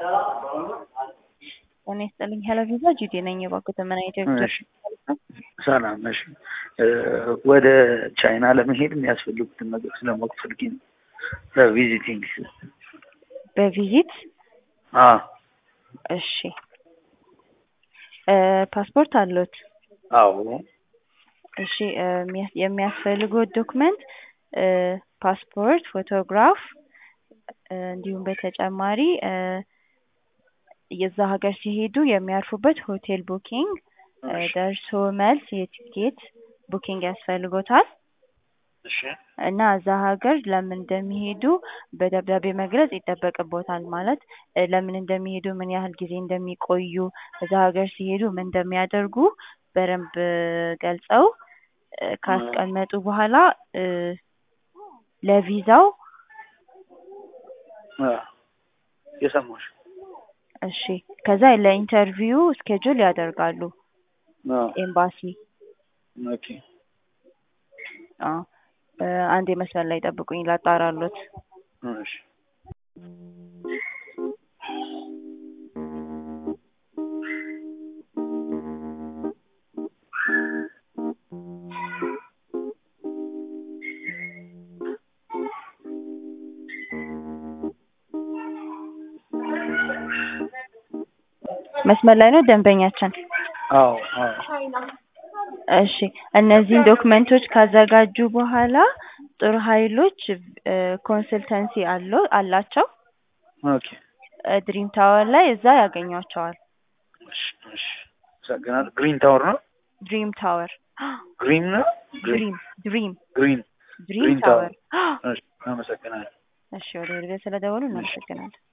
ጤና ይስጥልኝ ሄለቪዛ ጂዲ ነኝ። የባንክ ዘመን ኢትዮጵያ እሺ፣ ሰላም ነሽ? ወደ ቻይና ለመሄድ የሚያስፈልጉትን ነገር ስለማወቅ ፈልጌ ነው። ለቪዚቲንግ በቪዚት አ እሺ፣ ፓስፖርት አሉት? አዎ እሺ፣ የሚያስ- የሚያስፈልጉት ዶክመንት ፓስፖርት፣ ፎቶግራፍ እንዲሁም በተጨማሪ የዛ ሀገር ሲሄዱ የሚያርፉበት ሆቴል ቡኪንግ፣ ደርሶ መልስ የቲኬት ቡኪንግ ያስፈልጎታል እሺ እና እዛ ሀገር ለምን እንደሚሄዱ በደብዳቤ መግለጽ ይጠበቅቦታል። ማለት ለምን እንደሚሄዱ፣ ምን ያህል ጊዜ እንደሚቆዩ፣ እዛ ሀገር ሲሄዱ ምን እንደሚያደርጉ በደንብ ገልጸው ካስቀመጡ በኋላ ለቪዛው አ የሰማሁሽ እሺ ከዛ ለኢንተርቪው ስኬጁል ያደርጋሉ አ ኤምባሲ። ኦኬ አዎ አንድ መስመር ላይ ጠብቁኝ ላጣራሎት። እሺ መስመር ላይ ነው ደንበኛችን። አዎ አዎ እሺ እነዚህን ዶክመንቶች ካዘጋጁ በኋላ ጦር ኃይሎች ኮንስልተንሲ አለው አላቸው ኦኬ ድሪም ታወር ላይ እዛ ያገኟቸዋል። እሺ እሺ አመሰግናለሁ። ግሪን ታወር ነው ድሪም ታወር ግሪን ነው ድሪም ድሪም ግሪን ድሪም ግሪን ታወር እሺ አመሰግናለሁ። እሺ ወደ ወደ ስለደወሉ እናመሰግናለን።